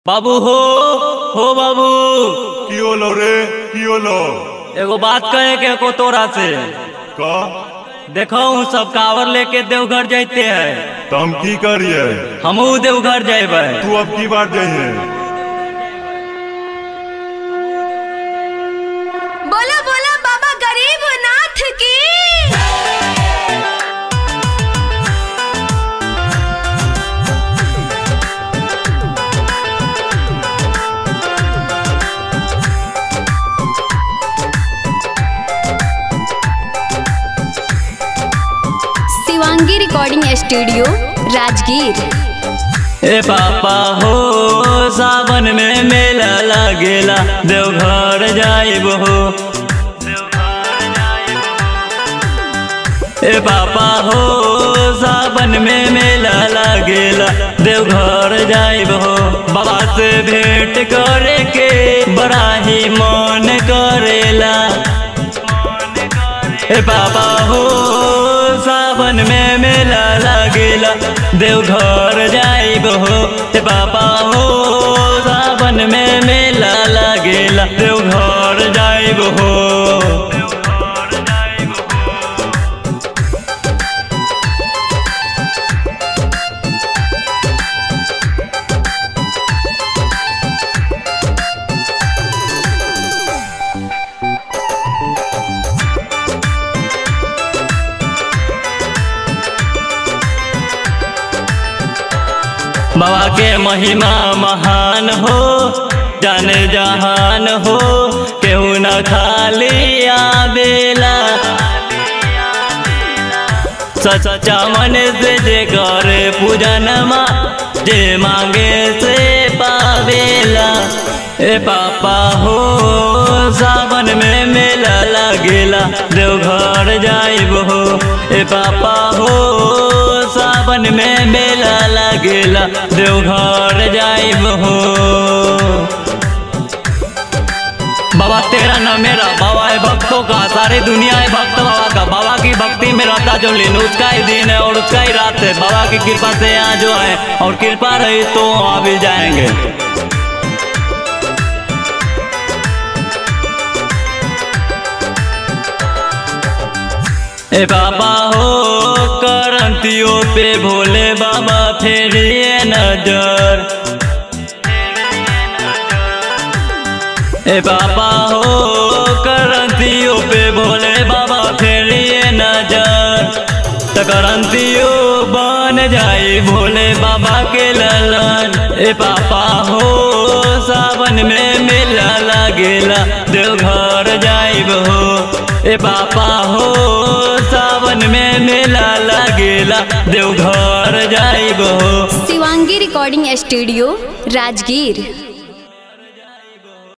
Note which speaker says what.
Speaker 1: বাবু হো हो बाबू
Speaker 2: কি হলো রে কি হলো
Speaker 1: एगो बात कहे के को तोरा से
Speaker 2: का
Speaker 1: देखो सब कावर लेके देवघर जाते हैं
Speaker 2: तो हम की करिए
Speaker 1: हमू देवघर जेबै
Speaker 2: तू अब की बार जाइए
Speaker 3: बोला बोला बाबा गरीब नाथ की
Speaker 4: शिवांगी रिकॉर्डिंग स्टूडियो राजगीर
Speaker 1: ए पापा हो सावन में मेला लागेला देवघर जाइब हो ए पापा हो सावन में मेला लागेला देवघर जाइब हो बाबा से भेंट करे के बड़ा ही मन करेला ए पापा हो सावन में मेला लागेला देवघर जाइब हो ए पापा हो सावन में मेला लागेला देवघर जाइब हो बाबा के महिमा महान हो जान जहान हो केहू न खाली आवेला सच्चा मन से जे करे पूजन मा जे मांगे से पावेला ए पापा हो सावन में मेला लागेला देवघर जाइब हो ए पापा हो सावन में मेला लागेला देवघर जाइब हो बाबा तेरा न मेरा बाबा है भक्तों का सारी दुनिया है भक्त बाबा का बाबा की भक्ति में रहता जो लीन उसका ही दिन है और उसका ही रात है बाबा की कृपा से यहाँ जो है और कृपा रही तो आ भी जाएंगे ए बाबा हो करंतियों पे भोले बाबा फेरिए नजर ए बाबा हो करंतियों पे भोले बाबा फेरिए नजर त करंतियों बन जाई भोले बाबा के ललन ए पापा हो सावन में मेला लागेला देवघर जाइब हो ए पापा हो सावन में मेला लागेला देवघर जाइब हो
Speaker 4: शिवांगी रिकॉर्डिंग स्टूडियो राजगीर